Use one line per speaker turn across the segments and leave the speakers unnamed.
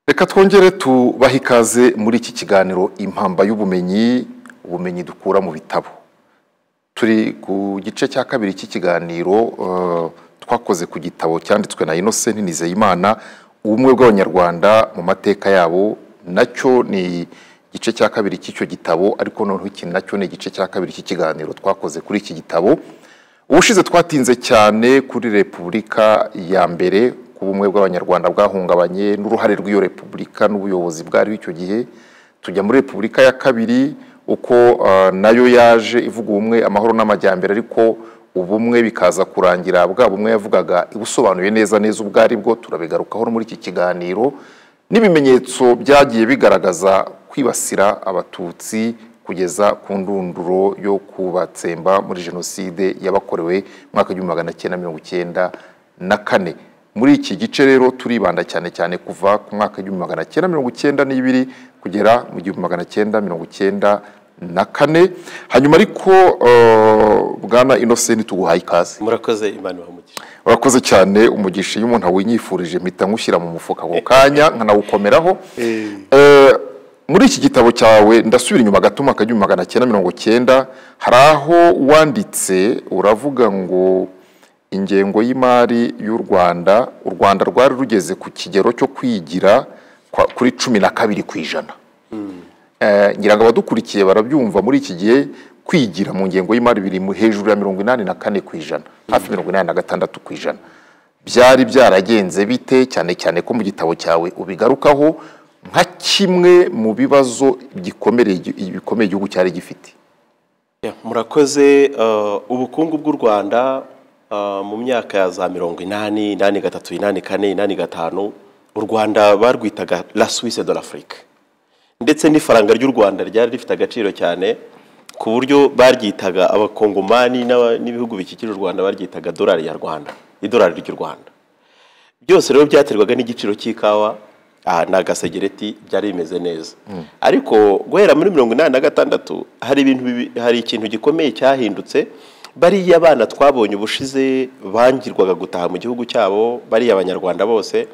reka twongere tubahe ikaze muri iki kiganiro impamba y'ubumenyi ubumenyi dukura mu bitabo turi ku gice cya kabiri cy'ikiganiro eh, twakoze ku gitabo cyanditswe na Innocent Nizeyimana ubumwe bw'abanyarwanda mu mateka yabo nacyo ni igice cya kabiri cy'icyo gitabo ariko noneho iki nacyo ni igice cya kabiri cy'ikiganiro twakoze kuri iki gitabo ubushize twatinze cyane kuri repubulika ya mbere ku bumwe bw'abanyarwanda bwahungabanye n'uruhare rw'iyo repubulika n'ubuyobozi bwari icyo gihe tujya muri repubulika ya kabiri uko eh, nayo yaje ivuga ubumwe amahoro n'amajyambere ariko ubumwe bikaza kurangira bwa bumwe yavugaga ibusobanuye neza neza ubwo ari bwo turabigarukaho no muri iki kiganiro n'ibimenyetso byagiye bigaragaza kwibasira abatutsi kugeza ku ndunduro yo kubatsemba muri jenoside yabakorewe mu mwaka w'igihumbi magana cyenda mirongo icyenda na kane muri iki gice rero turibanda cyane cyane kuva ku mwaka w'igihumbi magana cyenda mirongo icyenda n'ibiri kugera mu gihumbi magana cyenda mirongo icyenda na kane hanyuma ariko eh, bwana innocent tuguhaye ikaze
murakoze imana ibaha
urakoze cyane umugisha iyo umuntu awinyifurije mpita nywushyira mu mufuka ako kanya nkanawukomeraho Eh, muri iki gitabo cyawe ndasubira inyuma gato umwaka w'igihumbi magana cyenda mirongo cyenda hari aho wanditse uravuga ngo ingengo y'imari y'u rwanda u rwanda rwari rugeze ku kigero cyo kwigira kwa- kuri cumi na kabiri ku ijana Eh, ngira ngo abadukurikiye barabyumva muri iki gihe kwigira mu ngengo y'imari biri mu- hejuru ya mirongo inani na kane ku ijana hafi mirongo inani na gatandatu ku ijana byari byaragenze bite cyane cyane ko mu gitabo cyawe ubigarukaho nka kimwe mu bibazo gikomere bikomeye igihugu cyari gifite
Ya, murakoze eh, ubukungu bw'u rwanda eh, mu myaka ya za mirongo inani inani gatatu inani kane inani gatanu u rwanda barwitaga la suisse de l'afrique ndetse n'ifaranga ry'u rwanda ryari rifite agaciro cyane ku buryo baryitaga abakongomani n'aba- n'ibihugu bikikije u rwanda baryitaga dorari ya rwanda idorari ry'u rwanda byose rero byaterwaga n'igiciro cy'ikawa aha ni agasegereti byari bimeze neza ariko guhera muri mirongo inani na gatandatu hari ibintu bibi- hari ikintu gikomeye cyahindutse bariya abana twabonye ubushize bangirwaga gutaha mu gihugu cyabo bariya abanyarwanda bose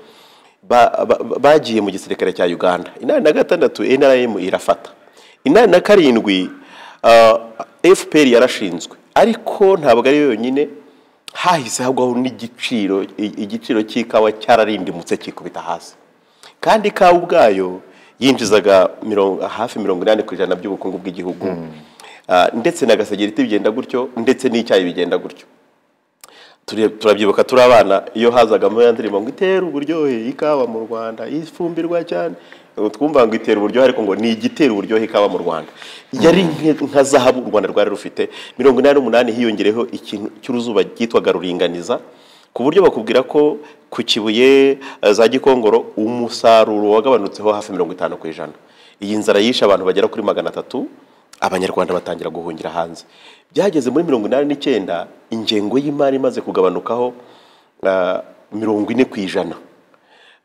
ba- ba- ba- bagiye mu gisirikare cya uganda inani na gatandatu nrm irafata inani na karindwi ah, fpr yarashinzwe ariko ntabwo ari yo yonyine hahise hagwaho n'igiciro i- igiciro cy'ikawa cyararindimutse kikubita hasi kandi ikawa ubwayo yinjizaga mirongo- hafi mirongo inani ku ijana by'ubukungu bw'igihugu Ah, ndetse na gasegereti bigenda gutyo ndetse n'icyayi bigenda gutyo Turi- turabyibuka turi abana iyo hazagamo ya ndirimbo ngo itera uburyohe ikawa mu rwanda ifumbirwa cyane Ubu twumva ngo itera uburyohe ariko ngo ni igitera uburyohe ikawa mu rwanda yari nke- nka zahabu u rwanda rwari rufite mirongo inani n'umunani hiyongereyeho ikintu cy'uruzuba ryitwaga ruringaniza ku buryo bakubwira ko ku kibuye eh, za gikongoro umusaruro wagabanutseho hafi mirongo itanu ku ijana iyi nzara yishe abantu bagera kuri magana atatu abanyarwanda batangira guhungira hanze byageze muri mirongo inani n'icyenda ingengo y'imari imaze kugabanukaho ah, mirongo ine ku ijana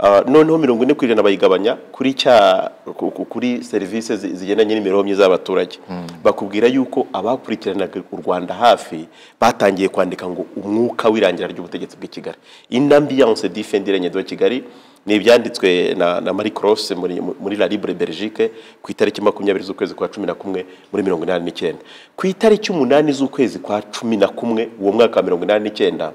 Ah, noneho mirongo ine ku ijana bayigabanya kuri cya ku- ku- kuri serivisi zi- zigendanye n'imibereho myiza y'abaturage bakubwira yuko abakurikiranaga u rwanda hafi batangiye kwandika ngo umwuka w'irangira ry'ubutegetsi bw'i kigali inambiance difendiranye de kigali ni ibyanditswe na, na marie cross muri, muri la libre belgique ku itariki makumyabiri z'ukwezi kwa cumi na kumwe muri mirongo inani n'icyenda ku itariki umunani z'ukwezi kwa cumi na kumwe uwo mwaka wa mirongo inani n'icyenda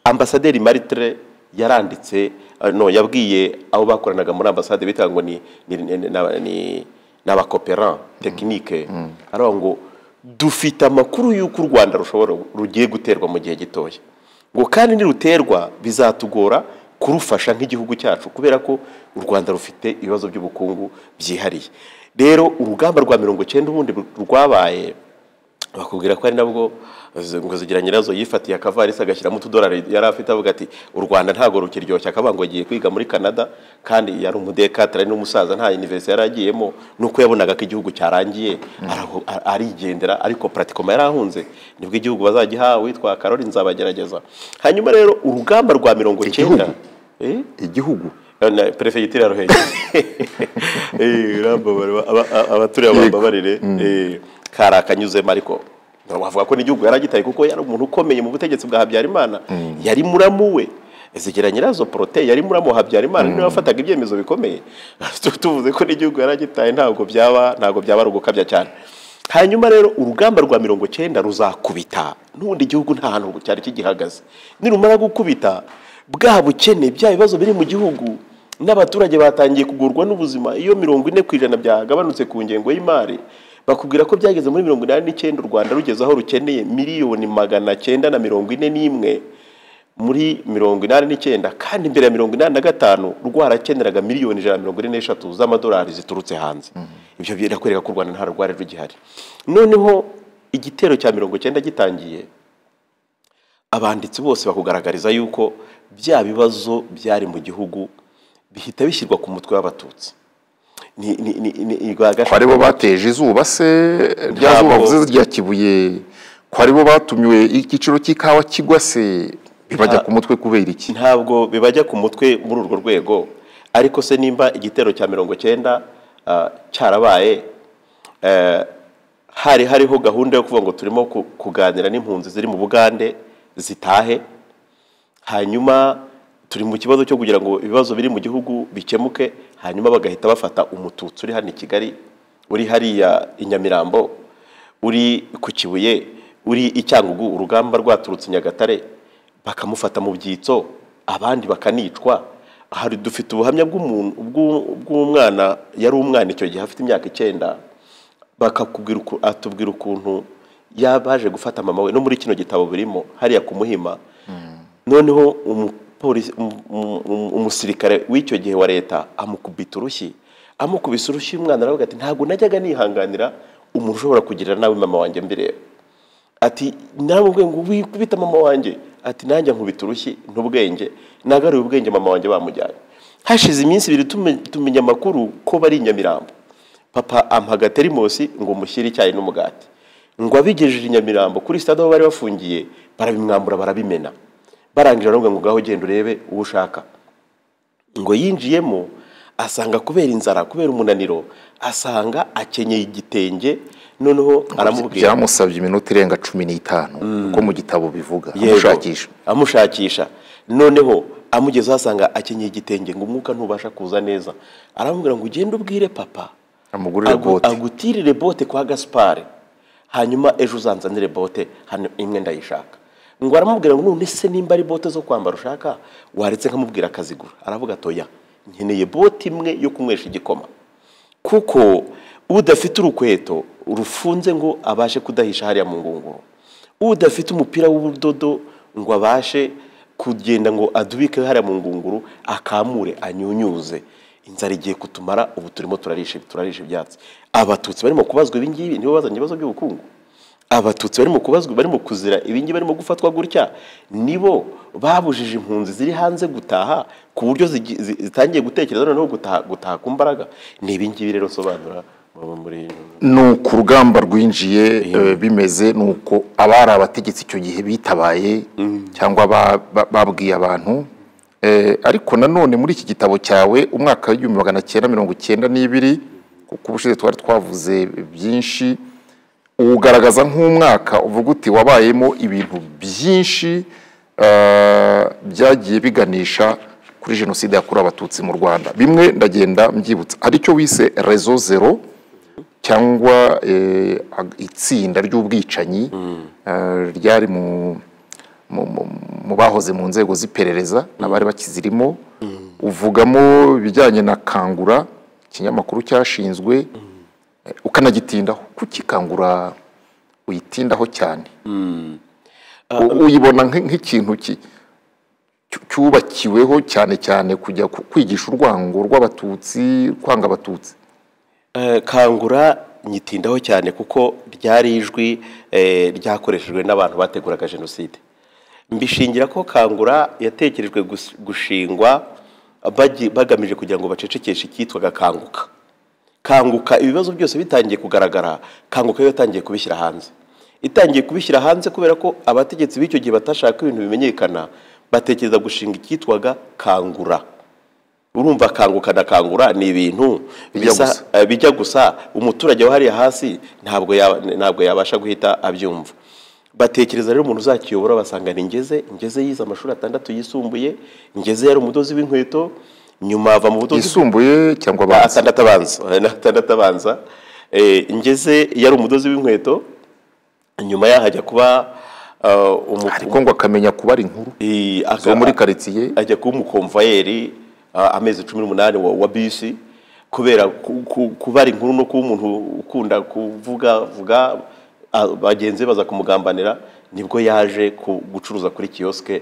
ambasaderi maritre yaranditse eh, no yabwiye abo bakoranaga muri ambasade bitaga ngo ni ni ni- ni- na- ni- ni abakoperan tekinike aravuga ngo dufite amakuru y'uko u rwanda rushobora rugiye guterwa mu gihe gitoya ngo kandi niruterwa bizatugora kurufasha nk'igihugu cyacu kubera ko u rwanda rufite ibibazo by'ubukungu byihariye rero urugamba rwa mirongo cyenda ubundi rwabaye bakubwira ko ari nabwo z- ngo zigira nyirazo yifatiye akavarisi agashyiramo utudolari yari afite avuga ati u rwanda ntabwo rukiryoshya akavuga ngo agiye kwiga muri canada kandi yari umudekatara ari n'umusaza nta universite yari agiyemo nuko yabonaga ko igihugu cyarangiye araho- a- arigendera ariko pratikoma yari ahunze nibwo igihugu bazagiha witwa karori nzabagerageza hanyuma rero urugamba rwa mirongo cyenda Eh?
igihugu
Na- perefegitura ya ruhengeri urambabarira aba- aba- abaturiye bambabarire Eh, kari akanyuzemo ariko wavuga ko n'igihugu yaragitaye kuko yari umuntu ukomeye mu butegetsi bwa habyarimana yari muramu we zigera nyirazo poroteye yari muramo habyarimana niwe wafataga ibyemezo bikomeye tuvuze ko n'igihugu yari agitaye ntabwo byaba ntabwo byaba ari ugukabya cyane hanyuma rero urugamba rwa mirongo icyenda ruzakubita n'ubundi igihugu nta hantu cyari kigihagaze nirumara gukubita bwa bukene bya bibazo biri mu gihugu n'abaturage batangiye kugurwa n'ubuzima iyo mirongo ine ku ijana byagabanutse ku ngengo y'imari bakubwira ko byageze muri mirongo inani n'icyenda u rwanda rugeze aho rukeneye miliyoni magana cyenda na mirongo ine n'imwe muri mirongo inani n'icyenda kandi imbere ya mirongo inani na gatanu rwarakeneraga miliyoni ijana na mirongo ine n'eshatu z'amadolari ziturutse hanze ibyo birakwereka ko u rwanda nta rwari rugihari noneho igitero cya mirongo icyenda gitangiye abanditsi bose bakugaragariza yuko bya bibazo byari mu gihugu bihita bishyirwa ku mutwe w'abatutsi ni ni ni ni
ko aribo bateje izuba se rya zuba
Ntabwo-
bavuze rya kibuye ko aribo batumiwe igiciro cy'ikawa kigwa se bibajya ku mutwe kubera iki
ntabwo bibajya ku mutwe muri urwo rwego ariko se nimba igitero cya mirongo cyenda cyarabaye eh, hari hariho gahunda yo kuvuga ngo turimo ku- kuganira n'impunzi ziri mu bugande zitahe hanyuma turi mu kibazo cyo kugira ngo ibibazo biri mu gihugu bikemuke hanyuma bagahita bafata umututsi uri hano i kigali uri hariya i nyamirambo uri ku kibuye uri i cyangugu urugamba rwaturutse i nyagatare bakamufata mu byitso abandi bakanicwa hari dufite ubuhamya bw'umuntu bw'u- bw'umwana yari umwana icyo gihe afite imyaka icyenda bakakubwira uku- atubwira ukuntu yabaje gufata mama we no muri kino gitabo birimo hariya ku muhima noneho umupolisi- umu- umu- umu- umusirikare w'icyo gihe wa leta amukubita urushyi amukubise urushyi umwana aravuga ati ntabwo najyaga nihanganira umuntu ushobora kugirira nabi mama wanjye mbireba ati nawe ubwe ngo wikubita mama wanjye ati nanjye nkubita urushyi ntubwenge nagaruye ubwenge mama wanjye bamujyanye hashize iminsi ibiri tume- tumenya amakuru ko bari i nyamirambo papa ampaga terimosi ngo mushyire icyayi n'umugati ngo abigejeje i nyamirambo kuri sitade aho bari bafungiye barabimwambura barabimena barangije baravuga ngo ngaho genda urebe uwo ushaka ngo yinjiyemo asanga kubera inzara kubera umunaniro asanga akenyeye igitenge noneho aramubwira
byamusabye iminota irenga cumi n'itanu uko mu gitabo bivuga
Yego.
amushakisha
amushakisha noneho amugezeho asanga akenyeye igitenge ngo umwuka ntubasha kuza neza aramubwira ngo ugende ubwire papa
amugurire
agu-
bote
agutirire bote kwa gasipari hanyuma ejo uzanzanire bote hano imwe ndayishaka ngo aramubwira ngo none se nimba ari bote zo kwambara ushaka waretse nkamubwira akazigura aravuga atoya nkeneye bote imwe yo kunywesha igikoma kuko udafite urukweto rufunze ngo abashe kudahisha hariya mu ngunguru udafite umupira w'ubudodo ngo abashe kugenda ngo adubike hariya mu ngunguru akamure anyunyuze inzara igiye kutumara ubu turimo turarisha turarisha ibyatsi abatutsi barimo kubazwa ibingibi nibo bazanye ibibazo by'ubukungu abatutsi barimo kubazwa barimo kuzira ibingi barimo gufatwa gutya nibo babujije impunzi ziri hanze gutaha ku buryo zigi- zi- zitangiye gutekereza noneho gutaha gutaha ku mbaraga ni ibingibi rero nsobanura mu- muri
ni uku urugamba rwinjiye eh, bimeze ni uko abari abategetsi icyo gihe bitabaye cyangwa ba- ba- babwiye abantu Eh, ariko nanone muri iki gitabo cyawe umwaka w'igihumbi magana cyenda mirongo icyenda n'ibiri kuko ubushize twari twavuze byinshi uwugaragaza nk'umwaka uvuga uti wabayemo ibintu byinshi eh, byagiye biganisha kuri jenoside yakorewe abatutsi mu rwanda bimwe ndagenda mbyibutsa hari icyo wise rezo zero cyangwa eh, ag- itsinda ry'ubwicanyi eh, ryari mu mu- mu- mu bahoze mu nzego z'iperereza n'abari bakizirimo uvugamo ibijyanye na kangura ikinyamakuru cyashinzwe eh, ukanagitindaho kukikangura uyitindaho cyane U- uyibona nk'i- nk'ikintu ki- cyu- cyubakiweho cyane cyane kujya ku- kwigisha urwango rw'abatutsi kwanga abatutsi
Eh, kangura nyitindaho cyane kuko ryari ijwi eh, ryakoreshejwe n'abantu bateguraga jenoside mbishingira ko kangura yatekerejwe gus- gushingwa bagi- bagamije kugira ngo bacecekeshe icyitwaga kanguka kanguka ibibazo byose bitangiye kugaragara kanguka yo yatangiye kubishyira hanze itangiye kubishyira hanze kubera ko abategetsi b'icyo gihe batashaka ko ibintu bimenyekana batekereza gushinga icyitwaga kangura urumva kanguka na kangura ni ibintu
Bijya
bisa-
gusa.
eh, bijya gusa umuturage wahariye hasi ntabwo yaba- ntabwo yabasha guhita abyumva batekereza rero umuntu uzakiyobora basanga ni ngeze ngeze yize amashuri atandatu yisumbuye ngeze yari umudozi w'inkweto nyuma ava mu budozi
yisumbuye cyangwa
Ah,
abanza
atandatu abanza na atandatu abanza Eh, ngeze yari umudozi w'inkweto nyuma yaho ajya kuba ah, umu-
ariko ngo akamenya kubara inkuru
Eh, aka-
zo muri karitsiye
ajya kuba umukomvayeri ah, amezi cumi n'umunani wa, wa bisi kubera ku- ku- kubara inkuru no kuba umuntu ukunda kuvuga vuga ah, bagenzi be baza kumugambanira nibwo yaje ku- gucuruza kuri kiyosike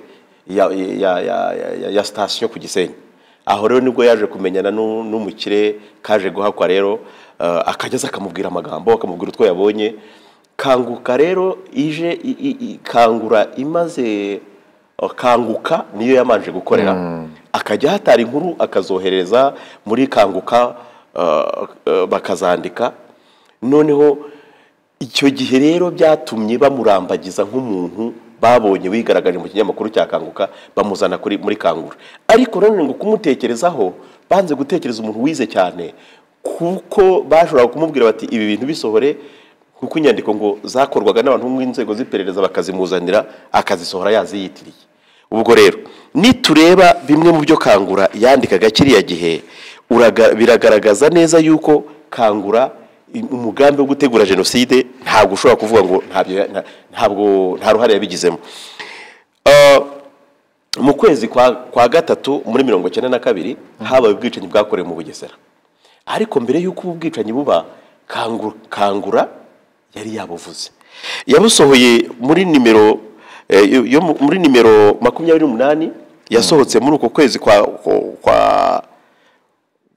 ya, ya, ya, ya, ya sitasiyo ku gisenyi aho rero nibwo yaje kumenyana n'u- n'umukire kaje guhakwa rero ah, akajya aza akamubwira amagambo akamubwira utwo yabonye kanguka rero ije i- i- i- kangura imaze uh, kanguka niyo yamanje gukorera akajya hatara inkuru akazohereza muri kanguka uh, uh, bakazandika noneho icyo gihe rero byatumye bamurambagiza nk'umuntu babonye wigaragaje mu kinyamakuru cya kanguka bamuzana kuri muri kangura ariko nanone ngo kumutekerezaho banze gutekereza umuntu wize cyane kuko bashobora kumubwira bati ibi bintu bisohore kuko inyandiko ngo zakorwaga n'abantu bo mu nzego z'iperereza bakazimuzanira akazisohora yaziyitiriye ubwo rero nitureba bimwe mu byo kangura yandikaga kiriya gihe uraga- biragaragaza neza yuko kangura i- umugambi wo gutegura jenoside ntabwo ushobora kuvuga ngo ntabyo- nta- ntabwo nta ruhare yabigizemo Ah, mu kwezi kwa, kwa gatatu muri mirongo icyenda na kabiri habaye ubwicanyi bwakorewe mu bugesera ariko mbere y'uko ubu bwicanyi buba kangura, kangura yari yabuvuze yabusohoye muri nimero eh, yo- yo mu- muri nimero makumyabiri n'umunani yasohotse muri uko kwezi kwa, kwa, kwa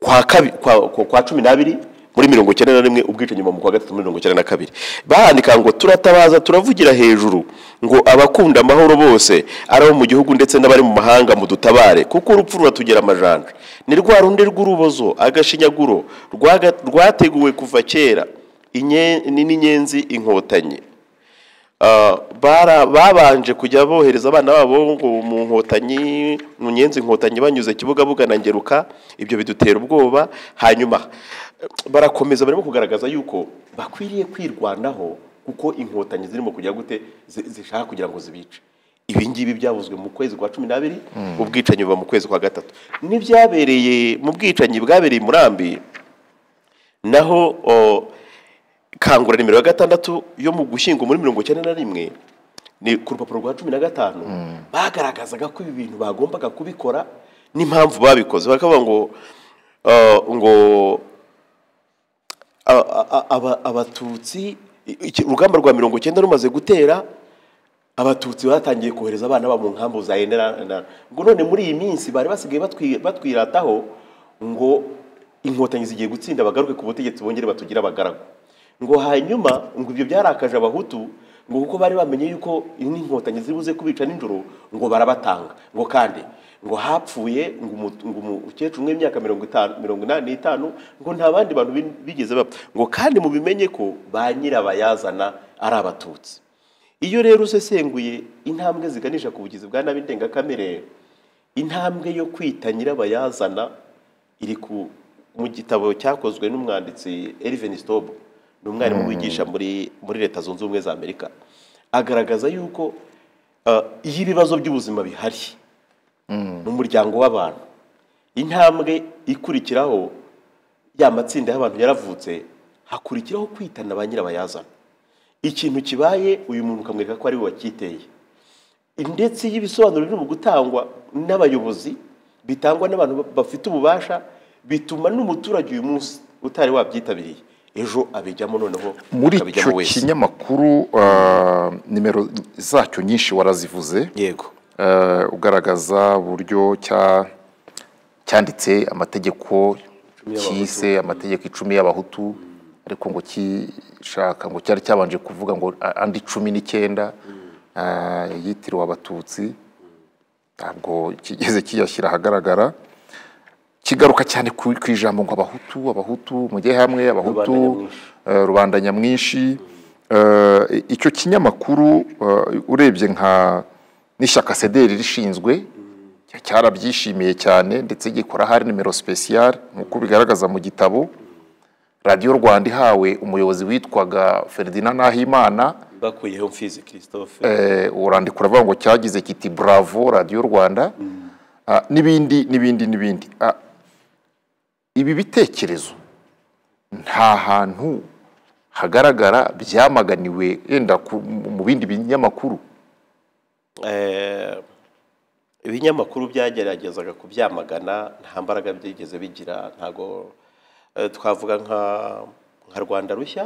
kwa, kabi, kwa, kwa, kwa cumi n'abiri muri mirongo icyenda na rimwe ubwicanyi mu kwa gatatu muri mirongo icyenda na kabiri bahandika ngo turatabaza turavugira hejuru ngo abakunda amahoro bose ari abo mu gihugu ndetse n'abari mu mahanga mu dutabare kuko urupfu ruratugera amajanja ni rwa rundi rw'urubozo agashinyaguro rwaga- rwateguwe kuva kera inye- ni n'inyenzi inkotanyi Ah, bara- babanje kujya bohereza abana babo ngo mu nkotanyi mu nyenzi inkotanyi banyuze kibuga bugana ngeruka ibyo bidutera ubwoba hanyuma eh, barakomeza barimo kugaragaza yuko bakwiriye kwirwanaho kuko inkotanyi zirimo kujya gute zi- zishaka kugira ngo zibice ibi ngibi byavuzwe mu kwezi kwa cumi n'abiri ubwicanyi buba mu kwezi kwa gatatu n'ibyabereye mu bwicanyi bwabereye i murambi naho o, kangura nimero ya gatandatu yo mu gushyingo muri mirongo icyenda na rimwe ni ku rupapuro rwa cumi na gatanu bagaragazaga ko ibi bintu bagombaga kubikora n'impamvu babikoze bakavuga ngo uh, ngo a- a- a- aba- abatutsi i- iki- urugamba rwa mirongo icyenda rumaze gutera abatutsi batangiye kohereza abana babo mu nkambu za enera ngo none muri iyi minsi bari basigaye batwi- batwirataho ngo inkotanyi zigiye gutsinda bagaruke ku butegetsi bongere batugire abagaragu ngo hanyuma ngo ibyo byarakaje abahutu ngo kuko bari bamenye yuko n'inkotanyi ziribuze kubica nijoro ngo barabatanga ngo kandi ngo hapfuye ngo umu- ngo umukecuru w'imyaka mirongo itanu mirongo inani n'itanu ngo nta bandi bantu bi- bigeze bapfa ngo kandi mubimenye ko ba nyirabayazana ari abatutsi iyo rero usesenguye intambwe ziganisha ku bugizi bwa nabi ndengakamere intambwe yo kwita nyirabayazana iri ku mu gitabo cyakozwe n'umwanditsi Elvin Stobo ni umwarimu wigisha muri muri leta zunze ubumwe za amerika agaragaza yuko ah, iyo ibibazo by'ubuzima bihari mu muryango w'abantu intambwe ikurikiraho ya matsinda y'abantu yaravutse hakurikiraho kwitana ba nyirabayazana ikintu kibaye uyu muntu ukamwereka ko ari we wacyiteye ndetse iyo ibisobanuro biri mu gutangwa n'abayobozi bitangwa n'abantu ba- bafite ububasha bituma n'umuturage uyu munsi utari wabyitabiriye ejo abijyamo noneho
muri
akabijyamo
icyo
wese.
kinyamakuru ah, nimero zacyo nyinshi warazivuze
yego
Eh, ugaragaza uburyo cya cyanditse amategeko cyise amategeko icumi y'abahutu ariko ngo kishaka ngo cyari cyabanje kuvuga ngo a- andi cumi n'icyenda eh, yitiriwe abatutsi ntabwo kigeze kiyashyira ahagaragara kigaruka cyane ku ku ijambo ngo abahutu abahutu mujye hamwe abahutu eh, rubanda nyamwinshi Eh, i- icyo kinyamakuru eh, urebye nka n'ishyaka sederi rishinzwe cyarabyishimiye cyane ndetse gikora hari nimero sipesiyare nk'uko bigaragaza mu gitabo radiyo rwanda ihawe umuyobozi witwaga feridina nahimana
bakuyeho mfizi christophe
eh, urandiko uravuga ngo cyagize kiti bravo radiyo rwanda Ah, n'ibindi n'ibindi n'ibindi Ah, ibi bitekerezo nta hantu hagaragara byamaganiwe yenda ku- mu bindi binyamakuru
Eh, ibinyamakuru byageragezaga kubyamagana nta mbaraga byigeze bigira ntago eh, twavuga nka nka rwanda rushya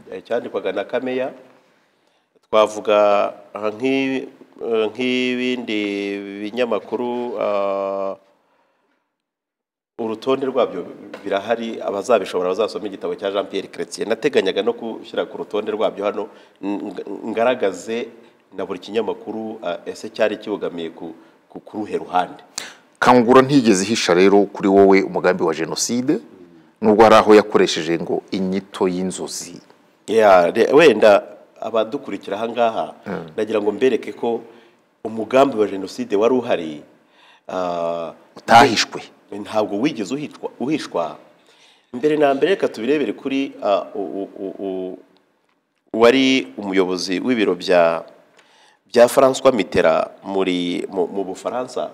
eh, cyandikwaga na kameya twavuga aha nk'i- eh, nk'ibindi binyamakuru ah, urutonde rwabyo birahari abazabishobora bazasoma igitabo cya jean Pierre Chrétien nateganyaga no gushyira ku rutonde rwabyo hano ng- ngaragaze na buri kinyamakuru ah, ese cyari kibogamiye ku ku- ku ruhe ruhande
kangura ntiyigeze ihisha rero kuri wowe umugambi wa jenoside nubwo hari aho yakoresheje ngo inyito y'inzozi
Ya, re- wenda abadukurikira ahangaha ndagira ngo mbereke ko umugambi wa jenoside wari uhari ah,
utahishwe
ntabwo wigeze uhitwa- uhishwa mbere na mbere reka tubirebere kuri ah, u- u- u- wari umuyobozi w'ibiro bya bya François Mitterrand muri mu, mu Bufaransa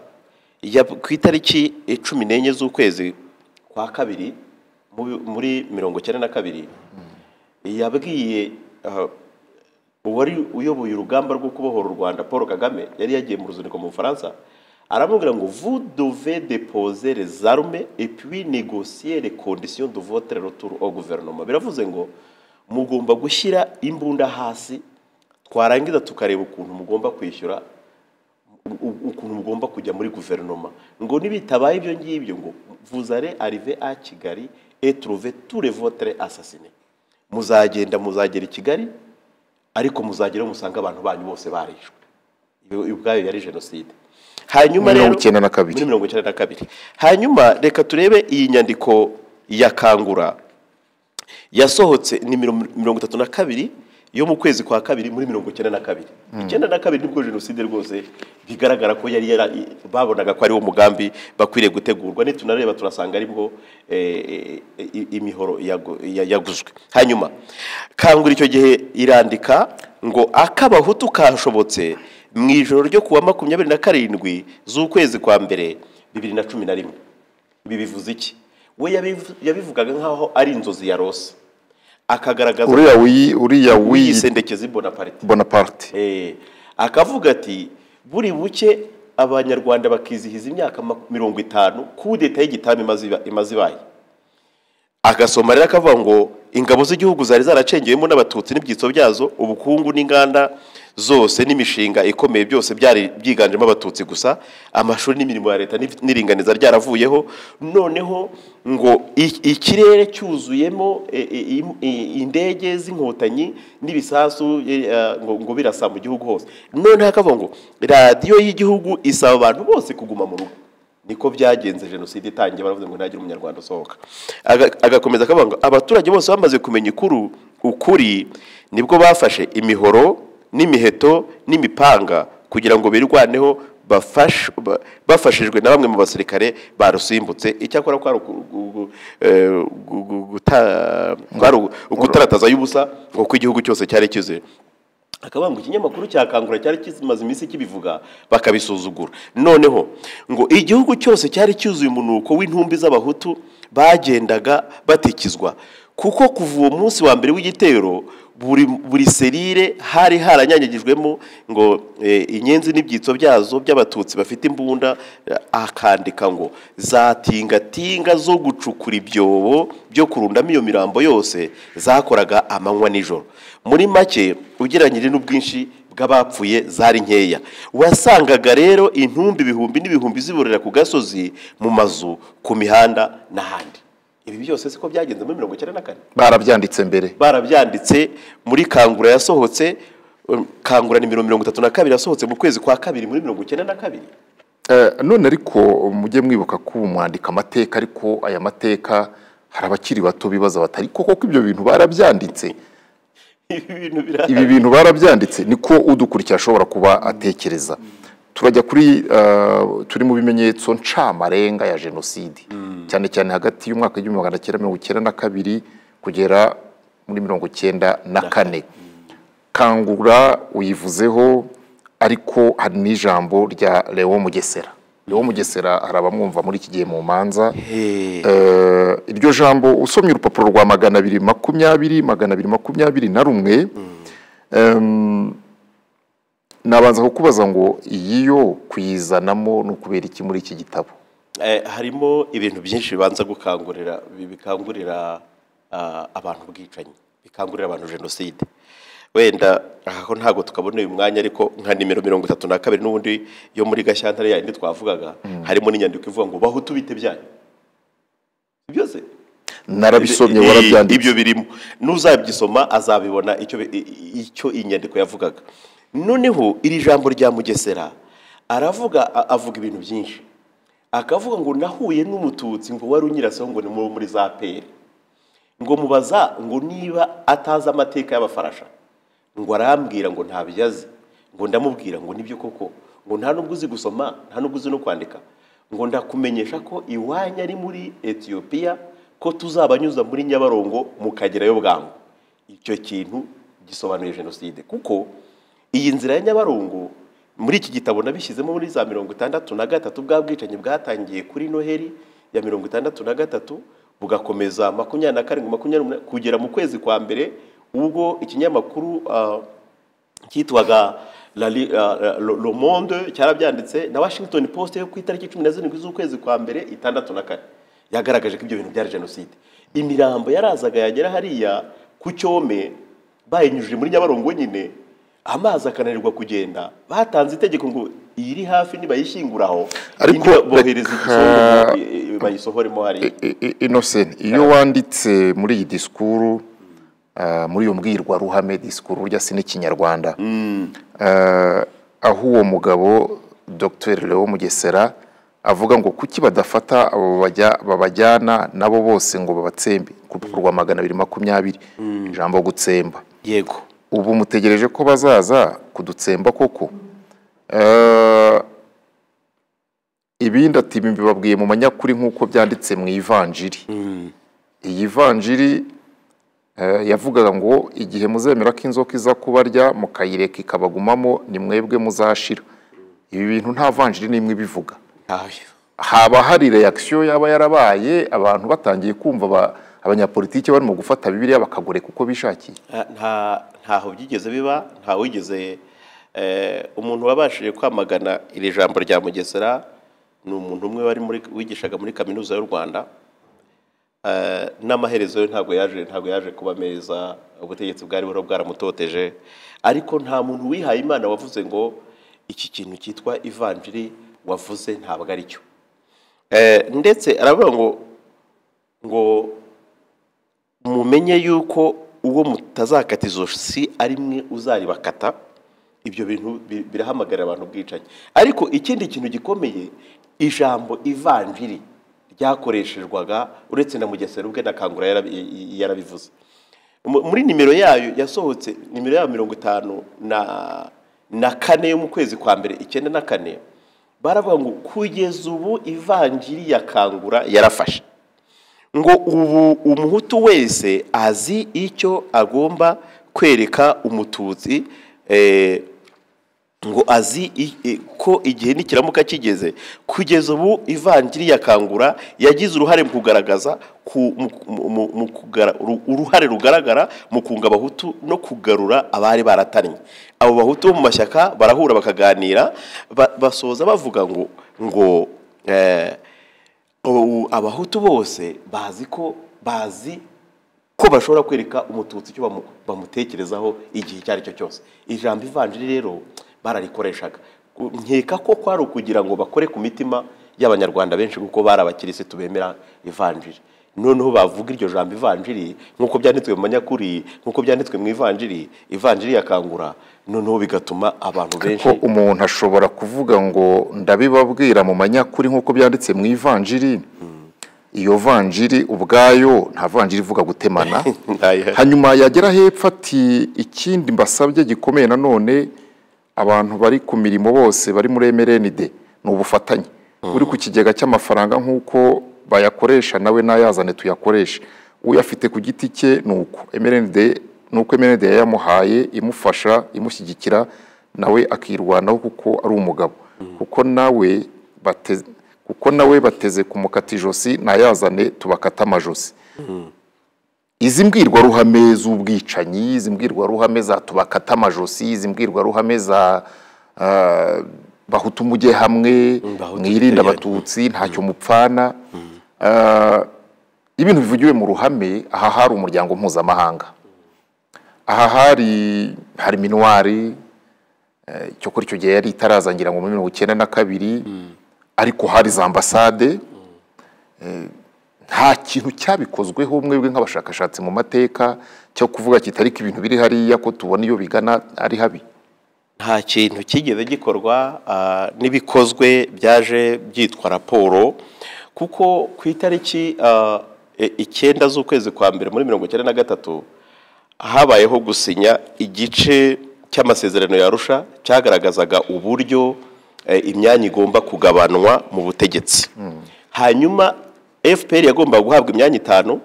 ya ku itariki cumi n'enye z'ukwezi kwa kabiri mu- muri mirongo icyenda na kabiri yabwiye ah, uwari uyoboye urugamba rwo kubohora u Rwanda Paul Kagame yari yagiye mu ruzinduko mu Bufaransa aramubwira ngo vous devez déposer les armes et puis négocier les conditions de votre retour au gouvernement biravuze ngo mugomba gushyira imbunda hasi twarangiza tukareba ukuntu mugomba kwishyura u- u- ukuntu mugomba kujya muri guverinoma ngo nibitabaye ibyo ngibyo ngo vuzare arive a kigali et trouve tous les votres assassinés muzagenda muzagera i kigali ariko muzageraho musanga abantu banyu bose barishwe Ibi- ibi ubwayo yari jenoside hanyuma
Muri
rero
mirongo icyenda na kabiri.
muri mirongo icyenda na kabiri hanyuma reka turebe iyi nyandiko ya kangura yasohotse ni mirongo mirongo itatu na kabiri yo mu kwezi kwa kabiri muri mirongo icyenda na kabiri icyenda na kabiri nibwo jenoside rwose bigaragara ko yari yara, babonaga ko ariwo mugambi bakwiriye gutegurwa nitunareba turasanga aribwo eh, eh, i- imihoro yago- ya- yaguzwe hanyuma kangura icyo gihe irandika ngo akabahutu kashobotse mu ijoro ryo kuwa makumyabiri na karindwi z'ukwezi kwa mbere bibiri na cumi na rimwe ibi bivuze iki we yabivu- yabivugaga nk'aho ari inzozi ya rosa akagaragaza
uriya wiyi uriya wiyi
wiyisendekeza bonaparte
bonaparte
Eh, akavuga ati buri buke abanyarwanda bakizihiza imyaka maku- mirongo itanu ku leta y'igitami imaze iba- imaze ibaye agasoma rero akavuga ngo ingabo z'igihugu zari zaracengewemo n'abatutsi n'ibyitso byazo ubukungu n'inganda zose n'imishinga ikomeye byose byari byiganjemo abatutsi gusa amashuri n'imirimo ya leta n'if- n'iringaniza ryaravuyeho noneho ngo i- ikirere cyuzuyemo e, e, im- i- indege z'inkotanyi n'ibisasu e, eh, ngo ngo birasa mu gihugu hose noneho akavuga ngo radiyo y'igihugu isaba abantu bose kuguma mu rugo niko byagenze jenoside itangiye baravuze ngo ntihagire umunyarwanda usohoka Aga- agakomeza akavuga ngo abaturage bose bamaze kumenya ikuru ukuri nibwo bafashe imihoro n'imiheto n'imipanga kugira ngo birwaneho bafash- ba- bafashijwe na bamwe mu basirikare barusimbutse icyakora kwari uku- gu- gu- eh, gu- gu- guta- kwari uku- ukutarataza y'ubusa ngo ko igihugu cyose cyari cyuzuye akavuga ngo ikinyamakuru cya kangura cyari kimaze iminsi kibivuga bakabisuzugura noneho ngo igihugu cyose cyari cyuzuye umunuko w'intumbi z'abahutu bagendaga batikizwa kuko kuva uwo munsi wa mbere w'igitero buri, buri serire hari haranyanyagijwemo ngo eh, inyenzi n'ibyitso byazo by'abatutsi bafite imbunda eh, akandika ngo zatingatinga zo gucukura ibyobo byo kurundamo iyo mirambo yose zakoraga amanywa nijoro muri make ugereranyije n'ubwinshi bw'abapfuye zari nkeya wasangaga rero intumbi ibihumbi n'ibihumbi ziburira ku gasozi mu mazu ku mihanda n'ahandi ibi byose siko byagenze muri mirongo icyenda na kane
barabyanditse mbere
barabyanditse muri kangura yasohotse um, kangura nimero mirongo itatu na kabiri yasohotse mu kwezi kwa kabiri muri mirongo icyenda na kabiri
Eh, none ariko mujye mwibuka ko ubu mwandika amateka ariko aya mateka hari abakiri bato bibaza bati ariko koko ibyo bintu barabyanditse
ibi bintu birahari
ibi bintu barabyanditse niko udukurikira ashobora kuba atekereza turajya kuri eh, turi mu bimenyetso ncamarenga ya jenoside cyane cyane hagati y'umwaka w'igihumbi magana cyenda mirongo icyenda na kabiri kugera muri mirongo icyenda na kane kangura uyivuzeho ariko hari n'ijambo rya Leo Mugesera Leo Mugesera hari abamwumva muri iki gihe mu manza Eh, iryo jambo usomye urupapuro rwa magana abiri makumyabiri magana abiri makumyabiri na rumwe em, nabanza kukubaza ngo iyi yo kuyizanamo ni ukubera iki muri iki gitabo
Eh, harimo ibintu byinshi bibanza gukangurira bi- bikangurira ah, abantu ubwicanyi bikangurira abantu jenoside wenda aho ntabwo tukabona uyu mwanya ariko nka nimero mirongo itatu na kabiri n'ubundi yo muri gashyantare yayindi twavugaga harimo n'inyandiko ivuga ngo bahutu bite byanyu byose
narabisomye
Ibi-
warabyanditse
ibyo birimo n'uzabyisoma azabibona icyo bi- i- i- icyo iyi nyandiko yavugaga noneho iri jambo rya mugesera aravuga a- avuga ibintu byinshi akavuga ngo nahuye n'umututsi ngo wari unyiraseho ngo ni muri muri za peri ngo mubaza ngo niba atazi amateka y'abafarasha ngo arambwira ngo ntabyo azi ngo ndamubwira ngo nibyo koko ngo nta nubwo uzi gusoma nta nubwo uzi no kwandika ngo ndakumenyesha ko iwanyu ari muri etiyopiya ko tuzabanyuza muri nyabarongo mukagerayo bwangu icyo kintu gisobanuye jenoside kuko iyi nzira ya nyabarongo muri iki gitabo nabishyizemo muri za mirongo itandatu na gatatu bwa bwicanyi bwatangiye kuri noheli ya mirongo itandatu na gatatu bugakomeza makumyabiri na karindwi makumyabiri n'umunani kugera mu kwezi kwa mbere ubwo ikinyamakuru ah, cyitwaga La Li- ah, ah, Le Le Monde cyarabyanditse na Washington Post yo ku itariki cumi na zirindwi z'ukwezi kwa mbere itandatu na kane yagaragaje ko ibyo bintu byari jenoside imirambo yarazaga yagera hariya ku cyome bayinyujije muri nyabarongo nyine amazi akananirwa kugenda batanze itegeko ngo iyiri hafi nibayishyingura aho
Ariko
indi bohereza
reka-
igizungu, eh, eh, bayisohoremo hariya
I- I- Innocent iyo wanditse muri iyi disikuru ah, muri iyo mbwirwaruhame disikuru urya si n'ikinyarwanda Ah, aho uwo mugabo Dr Leo Mugesera avuga ngo kuki badafata abo bajya- babajyana nabo bose ngo babatsembe ku rupfu rwa magana abiri makumyabiri ijambo gutsemba
yego
ubu mutegereje ko bazaza kudutsemba koko Eh, ibindi ati "Ibi mbibabwiye mu manyakuri nk'uko byanditse mu ivanjiri iyi vanjiri eh, yavugaga ngo igihe muzemera ko inzoka iza kubarya mukayireka ikabagumamo ni mwebwe muzashira ibi bintu nta vanjiri n'imwe ibivuga
Ah,
haba hari reakisiyo yaba yarabaye abantu batangiye kumva aba- abanyapolitiki barimo gufata bibiliya bakagoreka uko bishakiye
nta- nta- ntaho byigeze biba nta wigeze eh, umuntu wabashije kwamagana iri jambo rya mugesera ni umuntu umwe wari muri wigishaga muri kaminuza y'u rwanda Eh, n'amaherezo yo ntabwo yaje ntabwo yaje kuba meza ubutegetsi bwari buriho bwaramutoteje ariko nta muntu wihaye imana wavuze ngo iki kintu cyitwa ivanjiri wavuze ntabwo ari cyo Eh, ndetse aravuga ngo ngo mumenye yuko uwo mutazakatizo si ari mwe uzaribakata ibyo bintu bi- birahamagarira abantu ubwicanyi ariko ikindi kintu gikomeye ijambo ivanjiri ryakoreshejwaga uretse na mugesera ubwe na kangura yarabi- yarabivuze Mu- muri nimero yayo yasohotse nimero yayo mirongo itanu na na kane yo mu kwezi kwa mbere icyenda na kane baravuga ngo kugeza ubu ivanjiri ya kangura yarafashe ngo ubu umuhutu wese azi icyo agomba kwereka umututsi eh, ngo azi i- i- ko igihe nikiramuka kigeze kugeza ubu ivanjiri ya kangura yagize uruhare mu kugaragaza ku- mu- mu- mu- mu kugara- uru- uruhare rugaragara mu kunga abahutu no kugarura abari baratannye abo bahutu bo mu mashyaka barahura bakaganira ba- basoza bavuga ngo ngo eh, ubu abahutu bose bazi ko bazi ko bashobora kwereka umututsi icyo bamu- bamutekerezaho igihe icyo ari cyo cyose ijambo ivanjiri rero bararikoreshaga Ku- nkeka ko kwari ukugira ngo bakore ku mitima y'abanyarwanda benshi kuko bari abakirisitu bemera ivanjiri noneho bavuga iryo jambo ivanjiri nk'uko byanditswe mu manyakuri nk'uko byanditswe mu ivanjiri ivanjiri yakangura noneho bigatuma abantu benshi
ko umuntu ashobora kuvuga ngo ndabibabwira mu manyakuri nk'uko byanditse mu ivanjiri iyo vanjiri ubwayo nta vanjiri ivuga gutemana
Ntayo-
hanyuma yagera hepfo ati ikindi mbasabye gikomeye nanone abantu bari ku mirimo bose bari muri mrnd ni ubufatanye uri ku kigega cy'amafaranga nk'uko bayakoresha nawe n'ayazane tuyakoreshe uyafite ku giti cye ni uko mrnd ni uko mrnd yayamuhaye imufasha imushyigikira nawe akirwanaho kuko ari umugabo kuko nawe bateze kuko nawe bateze kumukata ijosi ntayazane tubakata amajosi izi mbwirwaruhame z'ubwicanyi izi mbwirwaruhame za tubakata amajosi izi mbwirwaruhame za ah, bahutu mujye hamwe
Bahutu
mwirinde
twegere.
abatutsi ntacyo mupfana Ah, ibintu bivugiwe mu ruhame aha hari umuryango mpuzamahanga aha hari hari minuwari eh, cyo kuri icyo gihe yari itarazangira ngo muri mirongo icyenda na kabiri ariko hari za ambasade nta kintu cyabikozweho mwebwe nk'abashakashatsi mu mateka cyo kuvuga kiti ariko ibintu biri hariya ko tubona iyo bigana ari habi
nta kintu kigeze gikorwa ah, n'ibikozwe byaje byitwa raporo kuko ku itariki ah, e- icyenda z'ukwezi kwa mbere muri mirongo icyenda na gatatu habayeho gusinya igice cy'amasezerano ya Arusha cyagaragazaga uburyo eh, imyanya igomba kugabanwa mu butegetsi hanyuma fpr yagombaga guhabwa imyanya itanu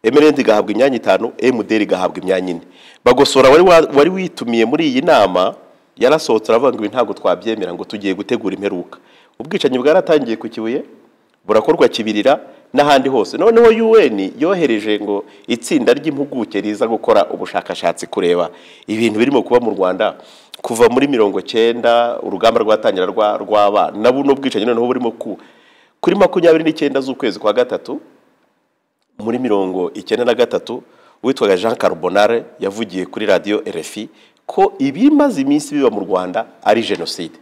emerende igahabwa imyanya itanu emuderi igahabwa imyanya ine bagosora wari wa- wari witumiye muri iyi nama yarasohotse aravuga ngo ibi ntabwo twabyemera ngo tugiye gutegura imperuka ubwicanyi bwaratangiye ku kibuye burakorwa kibirira n'ahandi hose noneho un yohereje ngo itsinda ry'impuguke riza gukora ubushakashatsi kureba ibintu birimo kuba mu rwanda kuva muri mirongo cyenda urugamba rwatangira rwa- rw'abana na buno bwicanyi noneho burimo ku kuri makumyabiri n'icyenda z'ukwezi kwa gatatu muri mirongo icyenda na gatatu witwaga jean carbonare yavugiye kuri radiyo rfi ko ibimaze iminsi biba mu rwanda ari jenoside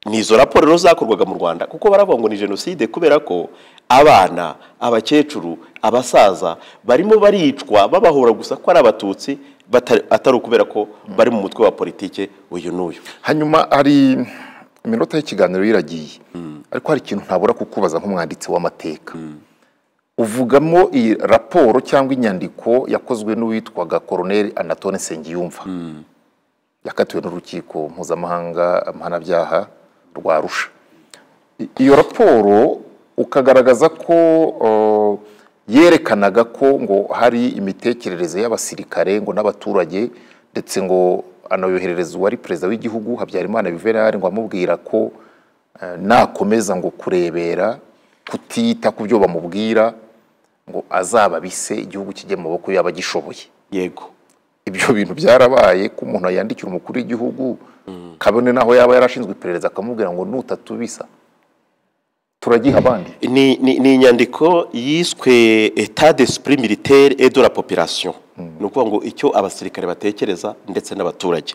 ni izo raporo rero zakorwaga mu rwanda kuko baravuga ngo ni jenoside kubera ko abana abakecuru abasaza barimo baricwa babahura gusa ko ari abatutsi bata- atari ukubera ko bari mu mutwe wa politike uyu n'uyu
hanyuma hari iminota y'ikiganiro yiragiye ariko hari ikintu ntabura kukubaza nk'umwanditsi w'amateka uvugamo iyi raporo cyangwa inyandiko yakozwe n'uwitwaga koroneri anatone nsengiyumva yakatiwe n'urukiko mpuzamahanga mpanabyaha rwa arusha I- iyo raporo ukagaragaza ko uh, yerekanaga ko ngo hari imitekerereze y'abasirikare ngo n'abaturage ndetse ngo anayoherereza uwari perezida w'igihugu habyarimana yuvenali ngo amubwira ko uh, nakomeza ngo kurebera kutita ku byo bamubwira ngo azababise igihugu kijye mu maboko y'abagishoboye
yego
ibyo bintu byarabaye ko umuntu yandikira umukuru w'igihugu kabone n'aho yaba yarashinzwe iperereza akamubwira ngo nutatubisa turagiha abandi
ni, ni, ni inyandiko yiswe etat d'esprit militaire et de la population ni ukuvuga ngo icyo abasirikare batekereza ndetse n'abaturage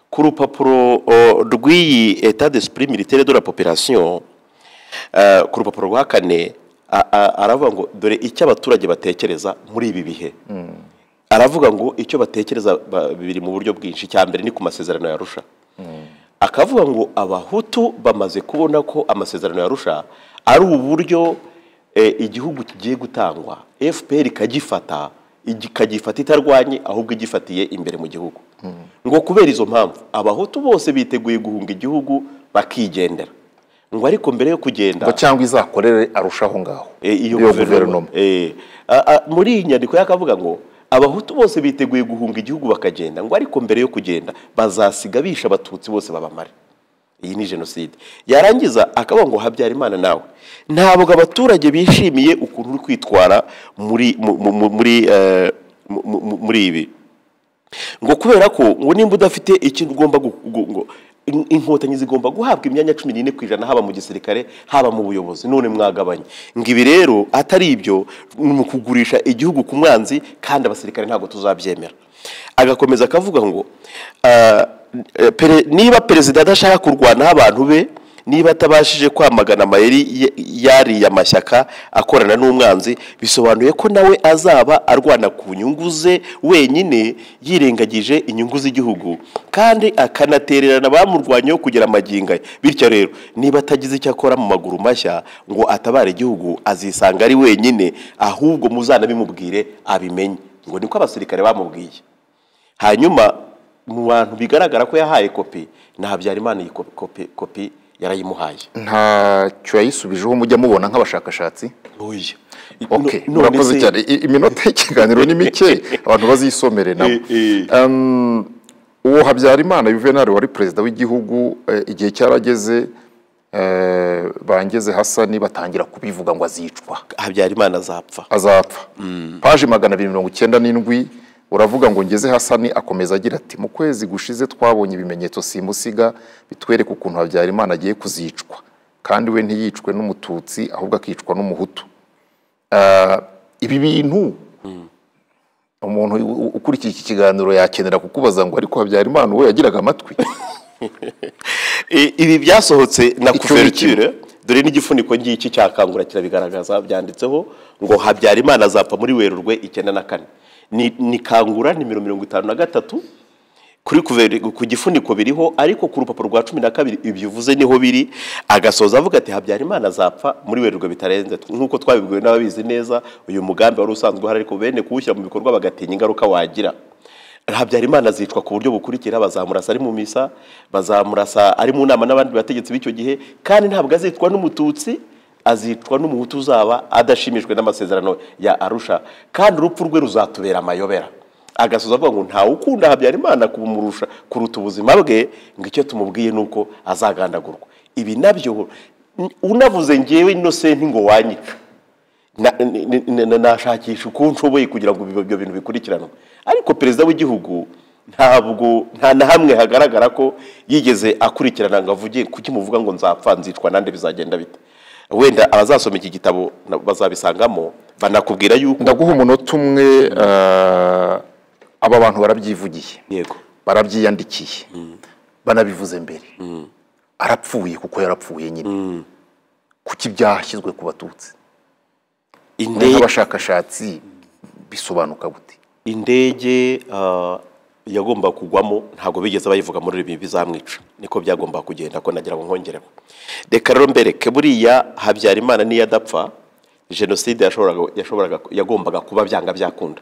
ku rupapuro o, rw'iyi etat d'esprit militaire de la population eh, ku rupapuro rwa kane a- a- aravuga ngo dore icyo abaturage batekereza muri ibi bihe aravuga ngo icyo batekereza ba- biri mu buryo bwinshi icya mbere ni ku masezerano ya Arusha akavuga ngo abahutu bamaze kubona ko amasezerano ya Arusha ari uburyo eh, igihugu kigiye gutangwa fpr ikagifata ikagifata itarwanye ahubwo igifatiye imbere mu gihugu ngo kubera izo mpamvu abahutu bose biteguye guhunga igihugu bakigendera ngo ariko mbere yo kugenda
ngo cyangwa izakorere arushaho ngaho
Eh, iyo guverinoma Eh, a- a- muri iyi nyandiko yakavuga ngo abahutu bose biteguye guhunga igihugu bakagenda ngo ariko mbere yo kugenda bazasiga bisha abatutsi bose babamare iyi ni jenoside yarangiza akavuga ngo habyarimana nawe ntabwo abaturage bishimiye ukuntu uri kwitwara muri mu- mu- mu- muri eh, mu- mu- mu- muri ibi ngo kubera ko ngo nimba udafite ikintu ugomba gu- gu- ngo in- inkotanyi zigomba guhabwa imyanya cumi n'ine ku ijana haba mu gisirikare haba mu buyobozi none mwagabanye ngo ibi rero atari ibyo ni ukugurisha igihugu ku mwanzi kandi abasirikare ntabwo tuzabyemera agakomeza akavuga ngo ah, eh, pere- niba perezida adashaka kurwanaho abantu be niba atabashije kwamagana amayeri y- yariya mashyaka akorana n'umwanzi bisobanuye ko nawe azaba arwana ku nyungu ze wenyine yirengagije inyungu z'igihugu kandi akanatererana abamurwanyeho kugera amagingo aya bityo rero niba atagize icyo akora mu maguru mashya ngo atabare igihugu azisanga ari wenyine ahubwo muzanabimubwire abimenye ngo niko abasirikare bamubwiye hanyuma mu bantu bigaragara ko yahaye kopi ni habyarimana iyi kopi- kopi kopi yarayimuhaye
ntacyo yayisubijeho mujya mubona nk'abashakashatsi
oya
ok murakoze cyane I- iminota y'ikiganiro ni mike abantu bazisomere nabo
Eh, eh.
Um, uwo habyarimana yuvenali wari perezida w'igihugu eh, igihe cyarageze eh, bangeze hasani batangira kubivuga ngo azicwa
habyarimana azapfa
azapfa paji magana abiri mirongo icyenda n'indwi uravuga ngo ngeze hasani akomeza agira ati mu kwezi gushize twabonye ibimenyetso simusiga bitwereka ukuntu habyarimana agiye kuzicwa kandi we ntiyicwe n'umututsi ahubwo akicwa n'umuhutu Ah, ibi bintu umuntu u- u- ukurikiye iki kiganiro yakenera kukubaza ngo ariko habyarimana we yagiraga amatwi
I- ibi byasohotse na
Icyo
kuverture dore n'igifuniko ngiki cyakangura kirabigaragaza byanditseho ngo habyarimana azapfa muri werurwe icyenda na kane ni ni kangura nimero mirongo itanu na gatatu kuri kuveri- ku gifuniko biriho ariko ku rupapuro rwa cumi na kabiri ibyo uvuze niho biri agasoza avuga ati habyarimana azapfa muri werurwe bitarenze nk'uko twabibwiwe n'ababizi neza uyu mugambi wari usanzwe uhari ariko bene kuwushyira mu bikorwa bagatinya ingaruka wagira habyarimana azicwa ku buryo bukurikira bazamurasa ari mu misa bazamurasa ari mu nama n'abandi bategetsi b'icyo gihe kandi ntabwo azicwa n'umututsi azicwa n'umuhutu uzaba adashimishwe n'amasezerano ya arusha kandi urupfu rwe ruzatubera amayobera agasoza avuga ngo ntawe ukunda habyarimana kumurusha kuruta ubuzima bwe ngo icyo tumubwiye ni uko azagandagurwa ibi nabyo n- unavuze ngewe inosenti ngo wanyica Na- ni- ni- ni- ni- nashakisha uko nshoboye kugira ngo ibyo bintu bikurikiranwe ariko perezida w'igihugu ntabwo nta na hamwe hagaragara ko yigeze akurikirana ngo avuge kuki muvuga ngo nzapfa nzicwa nande bizagenda bite wenda abazasoma iki gitabo na- bazabisangamo banakubwira yuko
ndaguha umunota umwe ah, aba bantu barabyivugiye
yego
barabyiyandikiye banabivuze mbere arapfuye kuko yarapfuye nyine kuki byashyizwe ku batutsi
indege
nk'abashakashatsi bisobanuka gute
indege ah, yagomba kugwamo ntabwo bigeze bayivuga muri ibi bizamwica niko byagomba kugenda ko nagira ngo nkongereho reka rero mbereke buriya habyarimana niyo adapfa jenoside yashoboraga yashoboraga yagombaga kuba byanga byakunda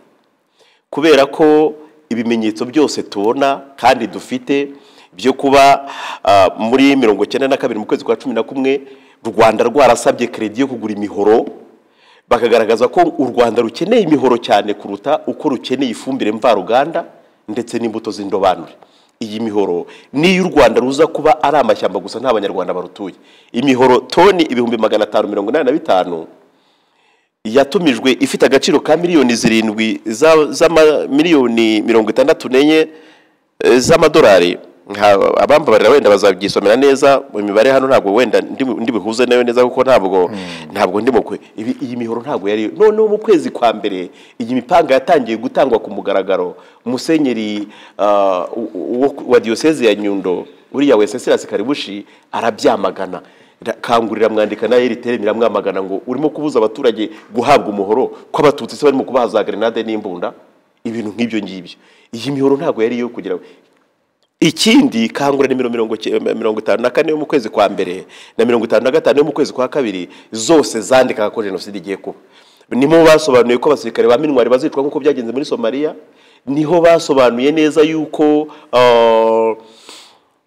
kubera ko ibimenyetso byose tubona kandi dufite byo kuba ah, muri mirongo icyenda na kabiri mu kwezi kwa cumi na kumwe u rwanda rwarasabye keredi yo kugura imihoro bakagaragaza ko u rwanda rukeneye imihoro cyane kuruta uko rukeneye ifumbire mvaruganda ndetse n'imbuto z'indobanure iyi mihoro n'iyo u rwanda ruza kuba ari amashyamba gusa nta banyarwanda barutuye imihoro toni ibihumbi magana atanu mirongo inani na bitanu yatumijwe ifite agaciro ka miliyoni zirindwi za- z'amamiliyoni mirongo itandatu n'enye eh, z'amadolari nka- abambabarira wenda bazabyisomera neza mu mibare hano ntabwo wenda ndi- ndibuhuze nayo neza kuko ntabwo ntabwo ndi mukwe Ibi- iyi mihoro ntabwo yari noneho mu kwezi kwa mbere iyi mipanga yatangiye gutangwa ku mugaragaro musenyeri ah, u- u- wa diyoseze ya nyundo uriya weseserasi karibushi arabyamagana Ra- kangurira mwandika na eritere miramwamagana ngo urimo kubuza abaturage guhabwa umuhoro ko abatutsi se barimo kubahaza grenade n'imbunda ibintu nk'ibyo ngibyo iyi mihoro ntabwo yari iyo kugira ikindi kangura nimero mirongo icy- mirongo itanu na kane yo mu kwezi kwa mbere na mirongo itanu na gatanu yo mu kwezi kwa kabiri zose zandikaga ko jenoside igiye kuba nimo basobanuye ko abasirikare ba minwari bazicwa nk'uko byagenze muri somaliya niho basobanuye neza yuko ah,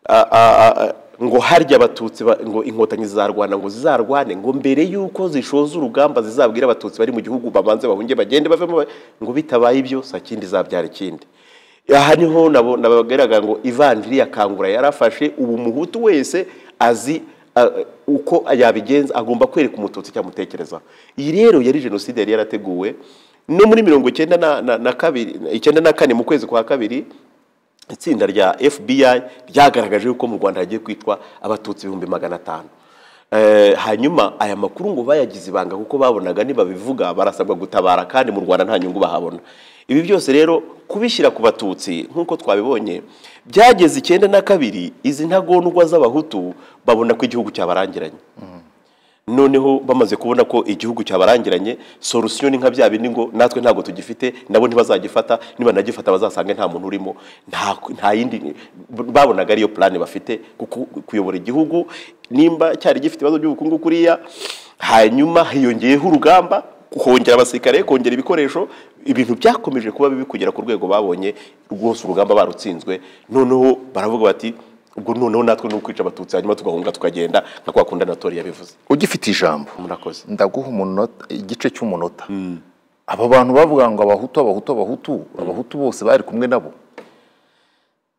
a- a- a- ngo harya abatutsi ba- ngo inkotanyi zizarwana ngo zizarwane ngo mbere y'uko zishoza urugamba zizabwira abatutsi bari mu gihugu babanze bahunge bagende bavemo ba- ngo bitabaye ibyo saa kindi zabyara ikindi aha niho nabo- nabagaragara ngo ivanjiri ya kangura yarafashe ubu umuhutu wese azi a- uko yabigenza agomba kwereka umututsi icyamutekerezaho iyi rero yari jenoside yari yarateguwe no muri mirongo icyenda na- na- na kabiri icyenda na kane mu kwezi kwa kabiri itsinda rya fbi ryagaragaje yuko mu rwanda hagiye kwitwa abatutsi ibihumbi magana atanu Eh, hanyuma aya makuru ngo bayagize ibanga kuko babonaga nibabivuga barasabwa gutabara kandi mu rwanda nta nyungu bahabona ibi byose rero kubishyira ku batutsi nk'uko twabibonye byageze icyenda na kabiri izi ntagondwa z'abahutu babona ko igihugu cyabarangiranye noneho bamaze kubona ko igihugu cyabarangiranye solusiyo ni nka bya bindi ngo natwe ntabwo tugifite nabo ntibazagifata nibanagifata bazasanga nta muntu urimo nta nta yindi babonaga ariyo purani bafite kuko kuyobora igihugu nimba cyari gifite ibibazo by'ubukungu kuriya hanyuma hiyongeyeho urugamba kongera abasirikare kongera ibikoresho ibintu byakomeje kuba bibi kugera ku rwego babonye rwose urugamba barutsinzwe noneho baravuga bati ubwo noneho natwe ni ukwica abatutsi hanyuma tugahunga tukagenda nka kwa kundi anatori yabivuze
ugifite ijambo
murakoze
ndaguha umunota igice cy'umunota aba bantu bavuga ngo abahutu abahutu abahutu abahutu bose bari kumwe nabo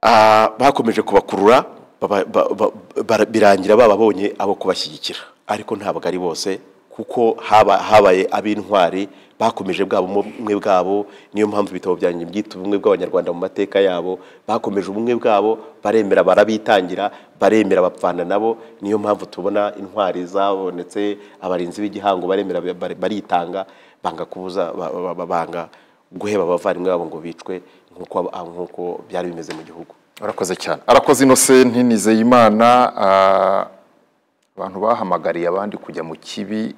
Ah, bakomeje kubakurura baba- ba- ba- bara- birangira bababonye abo kubashyigikira ariko ntabwo ari bose kuko haba- habaye ab'intwari bakomeje bwabo ubumwe bwabo niyo mpamvu ibitabo byanjye byita ubumwe bw'abanyarwanda mu mateka yabo bakomeje ubumwe bwabo baremera barabitangira baremera bapfana nabo niyo mpamvu tubona intwari zabonetse abarinzi b'igihango baremera bar- baritanga banga kubuza ba- ba- ba- banga guheba abavandimwe babo ngo bicwe nk'uko aba- nk'uko byari bimeze mu gihugu
arakoze cyane arakoze inosenti nizeyimana ah, abantu bahamagariye abandi kujya mu kibi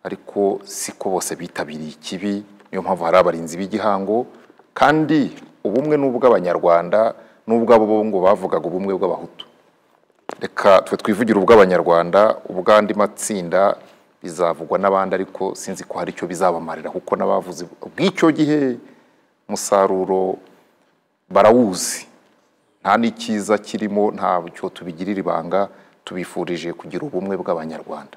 ariko siko bose bitabiriye ikibi niyo mpamvu hari abarinzi b'igihango kandi ubumwe ni ubw'abanyarwanda n'ubwabo bo ngo bavugaga ubumwe bw'abahutu reka twe twivugire ubw'abanyarwanda ubw'andi matsinda bizavugwa n'abandi ariko sinzi ko hari icyo bizabamarira kuko n'abavuze bw'icyo gihe umusaruro barawuzi nta n'ikiza kirimo ntabyo tubigirira ibanga tubifurije kugira ubumwe bw'abanyarwanda